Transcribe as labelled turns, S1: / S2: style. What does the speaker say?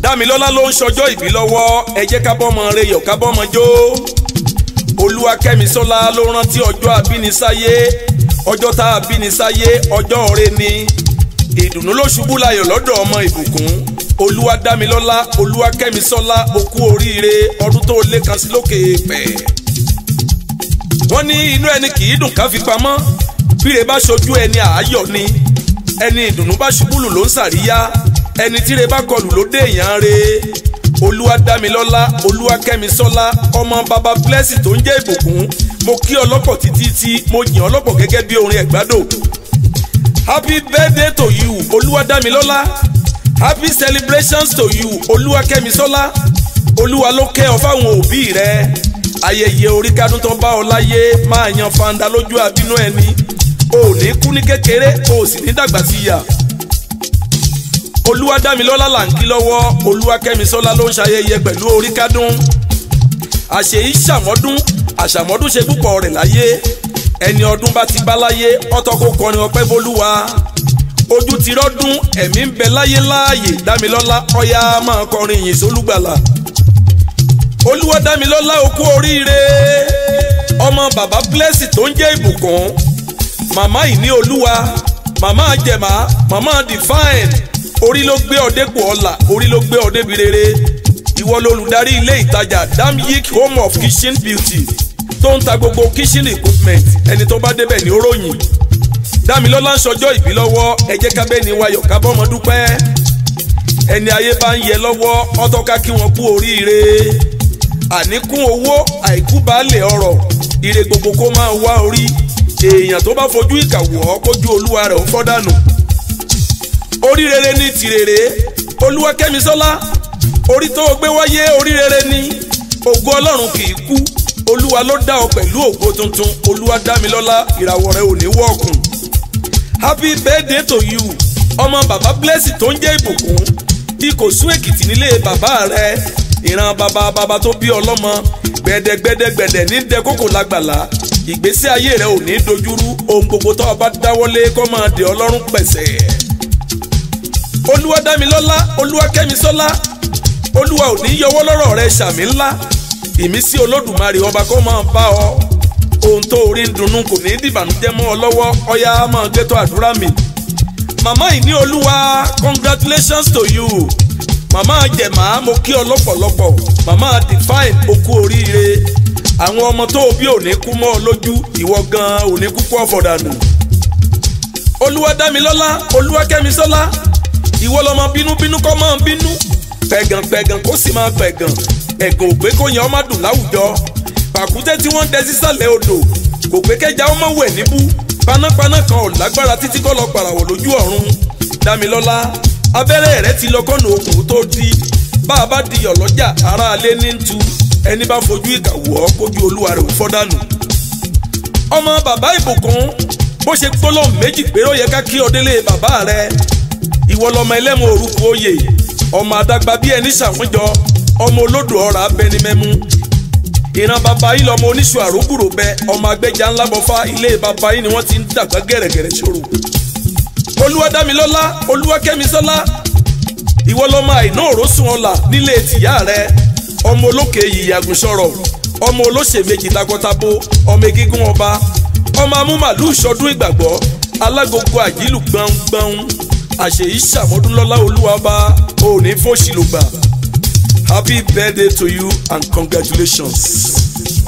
S1: dámilọ́lá ló ń ṣọjọ́ ìbí lọ́wọ́ ẹ jẹ́ ká bọ́mọ rẹ yọ̀ ká bọ́mọ jó olúwakẹ́misọ́lá ló rántí ọjọ́ àbínisáyé ọjọ́ tá a bínisáyé ọjọ́ ọ̀rẹ́ ni ìdùnnú ló ṣubú layọ̀ lọ́dọ̀ ọmọ ìbùkún olúwadámilọ́lá olúwakẹ́misọ́lá okú oríire ọdún tó lé kan sí lókè pẹ̀. wọ́n ní inú ẹni kì í dùn ká fi pamọ́ bíre bá ṣojú ẹni àáyọ̀ ni ẹni ìdùnnú bá ṣubúlù ló ń sàríyá ẹni tíre bá kọlù ló dé èèyàn re olúwadámilọ́lá olúwakẹ́misọ́lá ọmọ baba blessing tó ń jẹ́ ìbùkún mo kí ọlọ́pọ̀ títí tí mo yìn ọlọ́pọ̀ gẹ́gẹ́ bí orin ẹ̀gbádò happy birthday to you olúwadámilọ́lá happy celebrations to you olúwakẹ́misọ́lá olúwa ló kẹ́ ọ fáwọn òbí rẹ ayẹyẹ orí kádùn tó bá ọ láyé máa yan fanda lójú àbínú ẹni o ò ní kú ní kékeré o ò sì ní dàgbà sí yà olúwadámilọ́lá là ń kí lọ́wọ́ olúwakẹ́misọ́lá ló ń ṣayẹyẹ pẹ̀lú orí kádùn àṣeyí ṣàmọ́dún àṣàmọ́dún ṣe púpọ̀ rẹ̀ láyé ẹni ọdún bá ti bá láyé ọtọ́ kó kọrin ọpẹ́ bólúwa ojú ti rọ́dún ẹ̀mí ń bẹ láyé láàyè dámilọ́lá ọ̀yá máa kọrin yìí sólùgbàlà olúwadámilọ́lá okú oríire ọmọ bàbá blessing tó ń jẹ́ ìbùkún màmá ìní olúwa màmá jẹ̀má màmá divine orí ló gbé ọdẹ́pọ̀ ọ̀la orí ló gbé ọdẹ́bi rere ìwọ lolùdarí ilé ìtajà damyik home of kitchen beauty tó ń ta gbogbo kitchen equipment ẹni tó bá débẹ̀ ní oróyìn dámilọ́lá ń ṣọjọ́ ìbí lọ́wọ́ ẹ jẹ́ ká bẹ́ẹ̀ ni wayọ̀ ká bọ́mọ dúpẹ́ ẹni ayé bá ń yẹ lọ́wọ́ ọtọ́ká kí wọ́n kú oríire àníkún owó àìkú baálé ọrọ̀ ire gbogbo kó máa wá orí èèyàn tó bá fojú ìkà wọ̀ ọ́ kójú olúwa rẹ̀ ó fọ́ dànù orí rere ní tìrèrè olúwakẹ́misọ́lá orí tó o gbé wáyé orí rere ní ògo ọlọ́run kì í kú olúwa ló dá ọ pẹ̀lú ògo tuntun olúwa dámilọ́lá ìràwọ̀ rẹ ò ní wọ̀ọ̀kùn happy birthday to you ọmọ bàbá blessing tó ń jẹ́ ìbùkún ìkòsún èkìtì nílé bàbá rẹ ìran bàbá bàbá tó bí ọlọ́mọ gbẹ̀dẹ̀gbẹ̀dẹ̀gbẹ̀dẹ̀ ní dẹkókò lágbàlá ìgbésí ayé rẹ ò ní dojúrú ohun gbogbo tó o bá dáwọ́lé kó máa dé ọlọ́run pẹ̀sẹ̀ olúwadámilọ́lá olúwakẹ́misọ́lá olúwa ò ní yọwọ́ lọ́rọ̀ rẹ sàmì ńlá ìmísí olódùmarè ọba kó máa bá ọ ohun tó orí ń dunnú kò ní dìbànújẹ́ mọ́ ọ lọ́wọ́ ọyá máa gbẹ́tọ̀ àdúrà mi màmá ìní olúwa congratulations to you màmá jẹ̀má mo kí ọ lọ́pọ̀lọpọ̀ màmá define okú oríire àwọn ọmọ tó o bí ò ní kú mọ́ ọ lójú ìwọ gan ò ní kú kú ọ̀fọ̀dànù olúwadámilọ́lá olúwakẹ́misọ́lá ìwọ lọmọ bínúbínú kọ́ máa bínú pẹ̀gàn pẹ̀gàn kó sì máa pẹ̀gàn ẹ̀gàn ò pé kó yan ọmọ dùn láwùjọ pàkúté tí wọ́n ń dẹ sísàlẹ̀ odò kò pé kẹjà ọmọ wẹ̀ níbú panápaná kan ò lágbára títí kọ́ lọ pàràwọ̀ lójú ọ̀run dámilọ́lá abẹ́rẹ́ rẹ ti lọ kọ́nà okùn tó di bá a bá di ọ̀lọ́jà ara alẹ́ ní tu ẹni bá fojú ìkà wọ̀ ọ́ kójú olúwa rẹ̀ ò fọ́ dànù. ọmọ bàbá ìbùkún bó ṣe gbólóhùn méjì péré ó yẹ ká kí ọdẹ́lé bàbá rẹ ìwọ lọmọ ẹlẹ́mu orúkọ oyè ọmọ àdàgbà bíi ẹni ṣàwùjọ ọmọ olódò ọ̀rà abẹnimẹ́mú ìran bàbá yìí lọmọ oníṣù àrògbùrò bẹ ọmọ agbẹjà ńlá bọfá ilé bàbá yìí ni wọ́n ti ń dàgbà gẹ̀rẹ̀gẹ̀rẹ̀ ṣòro olúwadámilọ́lá olúwakẹ́misọ́lá ìwọ lọmọ àìná òrósùn ọ̀la nílé tìyá rẹ ọmọ olókè yìí àgùnṣọ̀rọ̀ ọmọ olóṣè méjì takọtabo ọmọ egígún ọba ọmọ amúmàlú ìṣọdún ìgbàgbọ́ alágogo àjílù gbọ̀ngbọ̀n àṣeyí ṣàmọ́dúnlọ́lá olúwa bá òní fòṣìlùgbà happy birthday to you and congratulations.